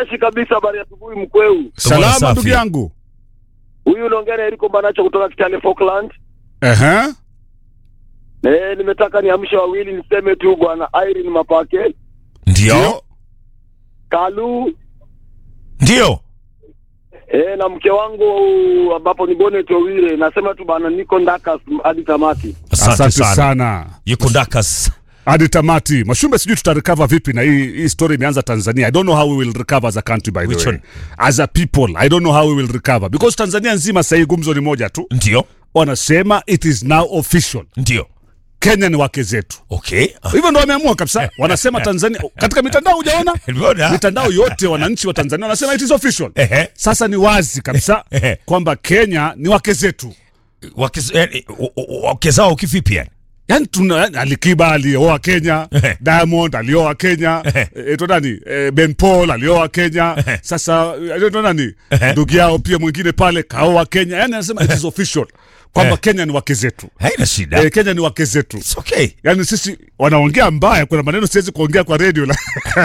Freshi kabisa, habari ya asubuhi mkweu. Salama safi. ndugu yangu. Huyu unaongea na Eriko Mbanacho kutoka Kitale Falkland. Ehe. Eh, nimetaka niamshe wawili niseme tu bwana Irene Mapake, Ndio, Kalu ndio. eh, na mke wangu ambapo ni Bonet Owire. Nasema tu bana niko ndakas hadi tamati. Asante, Asante sana. sana. Yuko Dakas. Hadi tamati. Mashumbe sijui tutarecover vipi na hii hii story imeanza Tanzania. I don't know how we will recover as a country by Which the way. one? As a people, I don't know how we will recover because Tanzania nzima sasa hii gumzo ni moja tu. Ndio, Wanasema it is now official. ndio. Kenya ni wake zetu. Okay. Ah, Hivyo ndo wameamua kabisa. Wanasema Tanzania katika mitandao hujaona? Nimeona. Mitandao yote wananchi wa Tanzania wanasema it is official. Ehe. Sasa ni wazi kabisa Ehe. kwamba Kenya ni wake zetu. Wake- eh, o- o- wake zao kivipi yani? yani tuna yani Alikiba alioa Kenya, Ehe. Diamond alioa Kenya, Ehe. eh, to nani eh, Ben Paul alioa Kenya. Sasa eh, to nani ndugu yao pia mwingine pale kaoa Kenya. Yani anasema it is official kwamba Eh. Kenya ni wake zetu. Haina shida. Eh, Kenya ni wake zetu. It's okay. Yani sisi wanaongea mbaya, kuna maneno siwezi kuongea kwa radio la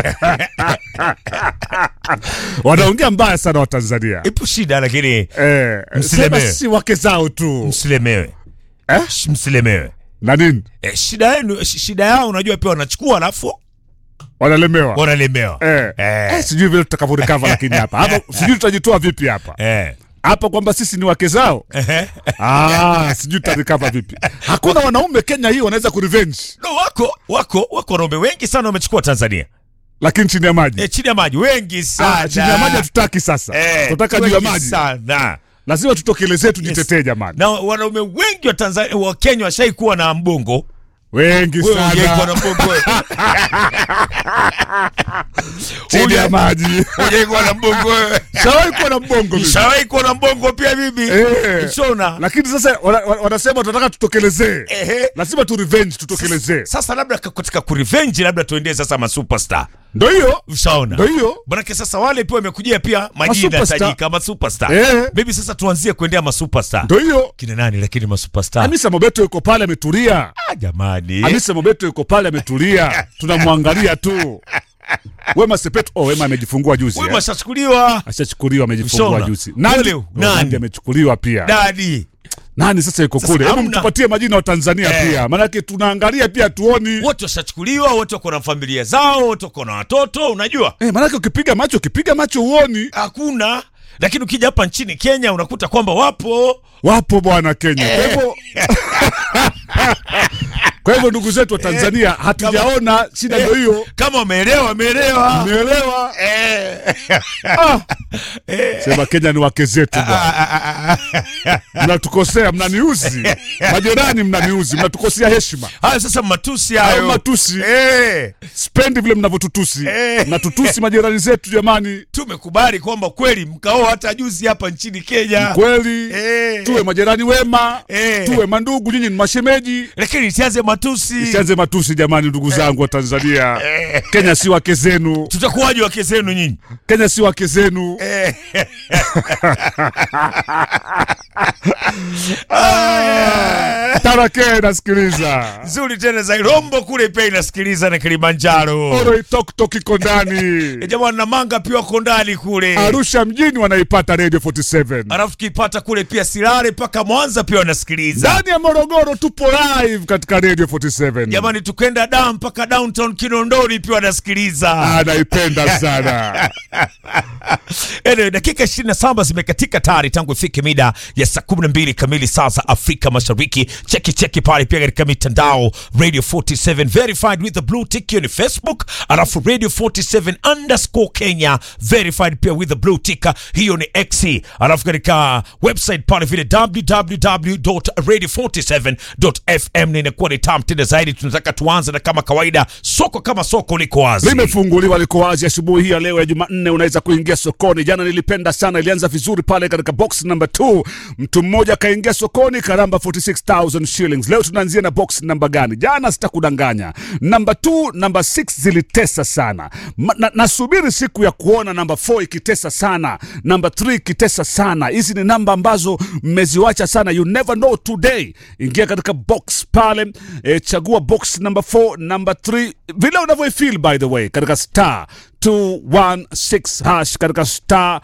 wanaongea mbaya sana wa Tanzania Ipo shida lakini eh, Msilemewe. sema si wake zao tu msilemewe. eh? Sh- Msilemewe. na nini Eh, shida yenu sh- shida yao unajua pia wanachukua alafu wanalemewa wanalemewa. Eh. Eh. Eh, sijui vile tutakavyorecover lakini hapa hapa sijui tutajitoa vipi hapa Eh. hapa kwamba sisi ni wake zao Ehe. ah, sijui tutarecover vipi hakuna wanaume Kenya hii wanaweza kurevenge No, wako wako wako wanaume wengi sana wamechukua Tanzania. lakini chini ya maji Eh, chini ya maji wengi sana. ah, chini ya maji hatutaki sasa Eh, tunataka juu ya wengi maji sana. lazima tutokelezee tujitetee jamani Na wanaume wengi wa Tanzania wa Kenya washai kuwa na mbongo. wengi Wewe hujai kuwa na sana mbongo. wewe. chini ya maji Hujai kuwa na mbongo. wewe. shawahi kuwa na mbongo mimi. Nishawahi kuwa na mbongo pia mimi. Eh. Shona. lakini sasa wana- wana- wanasema tunataka tutokelezee Ehe. lazima tu revenge tutokelezee Sasa labda k- katika kurevenge labda tuendee sasa masuperstar. ndo hiyo Ushaona? ndo hiyo Manake sasa wale pia wamekujia pia majina Masuperstar. tajika masuperstar. Eh. Maybe sasa tuanzie kuendea masuperstar. ndo hiyo Kina nani lakini masuperstar? Hamisa Mobeto yuko pale ametulia Ah, jamani. Hamisa Mobeto yuko pale ametulia, tunamwangalia tu. Wema Sepetu, oh, Wema amejifungua juzi Wewe eh. mashachukuliwa Ashachukuliwa, amejifungua Ushaona? juzi. Nani? Nani? Nani? Nani amechukuliwa pia? dadi. Nani sasa yuko Sasa kule? Hebu hamna. mtupatie majina wa Tanzania Eh. pia, maanake tunaangalia pia tuoni. Wote washachukuliwa, wote wako na familia zao, wote wako na watoto, unajua? Eh, maanake ukipiga macho ukipiga macho uoni. Hakuna. Lakini ukija hapa nchini Kenya unakuta kwamba wapo. Wapo bwana Kenya. Kwa hivyo Kwa hivyo ndugu zetu wa Tanzania hatujaona shida ndio hiyo. Kama wameelewa, wameelewa. Umeelewa? Eh. Ah. Sema Kenya ni wake zetu bwana. Mnatukosea, mnaniuzi. Majirani mnaniuzi, mnatukosea heshima. Hayo sasa matusi Hayo hayo. matusi. Eh. Spendi vile mnavyotutusi. Eh. Mnatutusi majirani zetu jamani. Tumekubali kwamba kweli mkaoa hata juzi hapa nchini Kenya. Kweli. Eh. Tuwe majirani wema. Eh. Tuwe mandugu, nyinyi ni mashemeji. Lakini isianze matusi. Isianze matusi jamani, ndugu zangu wa Tanzania. Eh. Kenya si wake zenu. Tutakuwaje wake zenu nyinyi? Kenya si wake zenu. Eh. Tarake nasikiliza. Nzuri tena za Rombo kule pia inasikiliza na Kilimanjaro. Oro Itoktok iko ndani. E jamani na manga pia wako ndani kule. Arusha mjini wanaipata Radio 47. Alafu tukipata kule pia Silale mpaka Mwanza pia wanasikiliza. Ndani ya Morogoro tupo live katika Radio 47. Jamani tukenda da mpaka downtown Kinondoni pia wanasikiliza. Ah, naipenda sana. Anyway, dakika 27 zimekatika tayari tangu ifike mida ya saa 12 kamili saa za Afrika Mashariki. Cheki cheki pale pia katika mitandao Radio 47 verified with the blue tick hiyo ni Facebook, alafu Radio 47 underscore Kenya verified pia with the blue tick hiyo ni X, alafu katika website pale vile www.radio47.fm na inakuwa ni tam tena zaidi. Tunataka tuanze na kama kawaida, soko kama soko liko wazi. limefunguliwa liko wazi asubuhi hii ya leo ya Jumanne. Unaweza kuingia sokoni. Jana nilipenda sana, ilianza vizuri pale katika box number 2. Mtu mmoja akaingia sokoni karamba 46000 shillings. Leo tunaanzia na box namba gani? Jana sitakudanganya, namba 2 namba 6 zilitesa sana. Ma, na, nasubiri siku ya kuona namba 4 ikitesa sana, namba 3 ikitesa sana. Hizi ni namba ambazo mmeziwacha sana, you never know today. Ingia katika box pale e, chagua box number 4 number 3 vile unavyoifeel by the way katika star 216 hash katika star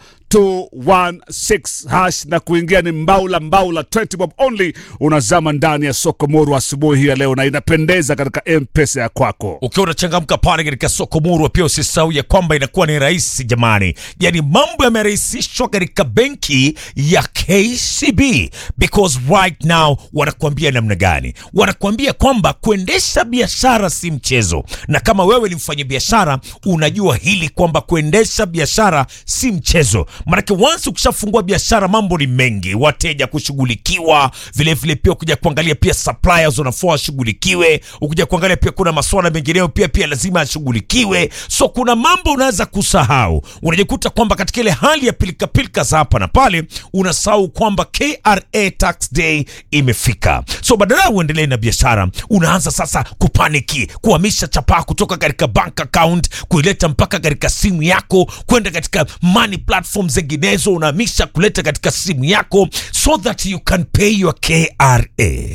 216 hash na kuingia ni mbaula mbaula 20 bob only unazama ndani ya soko moru asubuhi hii ya leo na inapendeza katika mpesa ya kwako ukiwa unachangamka pale katika soko murwa pia usisahau ya kwamba inakuwa ni rahisi jamani yani mambo yamerahisishwa katika benki ya kcb because right now wanakuambia namna gani wanakuambia kwamba kuendesha biashara si mchezo na kama wewe ni mfanyabiashara unajua hili kwamba kuendesha biashara si mchezo manake once ukishafungua biashara mambo ni mengi wateja kushughulikiwa vilevile pia ukuja kuangalia pia suppliers wanafaa washughulikiwe ukuja kuangalia pia kuna maswala mengineyo pia pia lazima yashughulikiwe so kuna mambo unaweza kusahau unajikuta kwamba katika ile hali ya pilikapilika za hapa na pale unasahau kwamba kra tax day imefika so badala ya uendelee na biashara unaanza sasa kupaniki kuhamisha chapaa kutoka katika bank account kuileta mpaka katika simu yako kwenda katika money platform zinginezo unahamisha kuleta katika simu yako so that you can pay your kra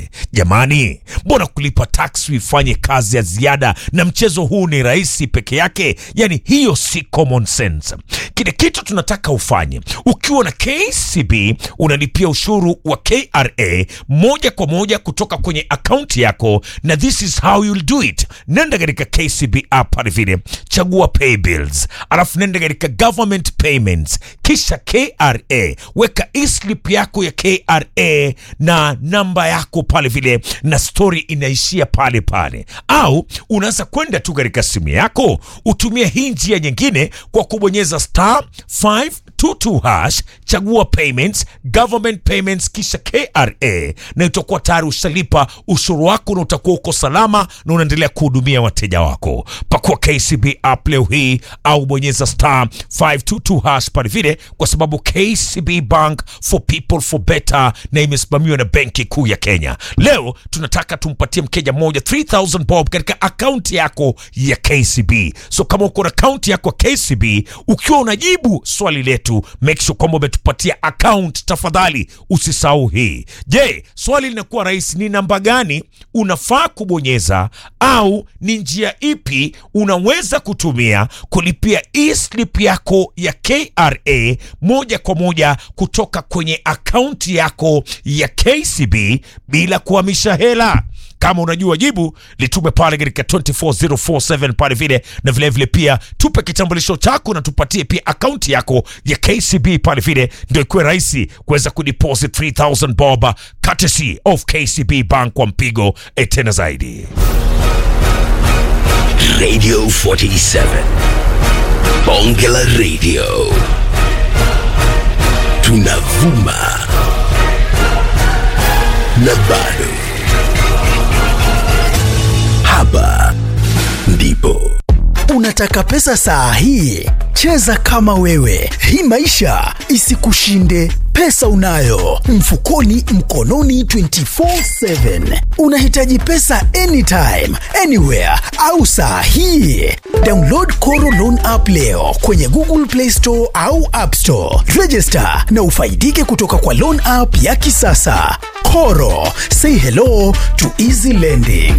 jamani mbona kulipa tax uifanye kazi ya ziada na mchezo huu ni rahisi peke yake yani hiyo si common sense kile kitu tunataka ufanye ukiwa na kcb unalipia ushuru wa kra moja kwa moja kutoka kwenye akaunti yako na this is how you'll do it nenda katika kcb app pale vile chagua pay bills alafu nenda katika government payments kisha kra weka eslip yako ya kra na namba yako pale vile na story inaishia pale pale au unaweza kwenda tu katika simu yako utumie hii njia nyingine kwa kubonyeza star 522 hash chagua payments government payments kisha kra na utakuwa tayari ushalipa ushuru wako na utakuwa uko salama na unaendelea kuhudumia wateja wako pakua kcb app leo hii au bonyeza star 522 hash pale vile kwa sababu kcb bank for people for better na imesimamiwa na benki kuu ya kenya leo tunataka tumpatie mkenya mmoja 3000 bob katika akaunti yako ya kcb so kama uko na akaunti yako ya kcb ukiwa unajibu swali letu make sure kwamba umetupatia account tafadhali usisahau hii je swali linakuwa rahisi ni namba gani unafaa kubonyeza au ni njia ipi unaweza kutumia kulipia eslip yako ya kra moja kwa moja kutoka kwenye akaunti yako ya kcb bila kuhamisha hela kama unajua jibu litume pale katika 24047 pale vile na vilevile vile pia tupe kitambulisho chako na tupatie pia akaunti yako ya kcb pale vile ndio ikuwe rahisi kuweza kudeposit 3000 bob courtesy of kcb bank kwa mpigo eh, tena zaidi Radio 47. Bonge la Radio. Tunavuma. Na bado. Hapa ndipo. Unataka pesa saa hii? Cheza kama wewe, hii maisha isikushinde. Pesa unayo mfukoni, mkononi, 24/7. Unahitaji pesa anytime, anywhere au saa hii? Download Koro Loan app leo kwenye Google Play Store au App Store. Register na ufaidike kutoka kwa loan app ya kisasa. Koro, say hello to easy lending.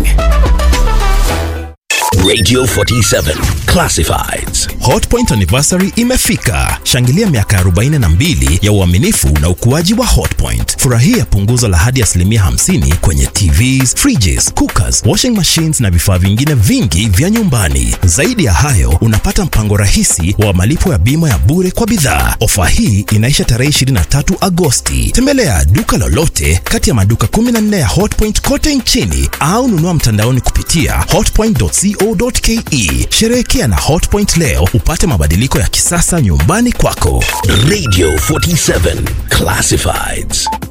Radio 47. Classifieds. Hotpoint anniversary imefika. Shangilia miaka 42 ya uaminifu na ukuaji wa Hotpoint. Furahia punguzo la hadi asilimia 50 kwenye TVs, fridges, cookers, washing machines na vifaa vingine vingi vya nyumbani. Zaidi ya hayo, unapata mpango rahisi wa malipo ya bima ya bure kwa bidhaa. Ofa hii inaisha tarehe 23 Agosti. Tembelea duka lolote kati ya maduka 14 ya Hotpoint kote nchini au nunua mtandaoni kupitia hotpoint.co.ke. Sherehekea na Hotpoint leo upate mabadiliko ya kisasa nyumbani kwako. Radio 47. Classifieds.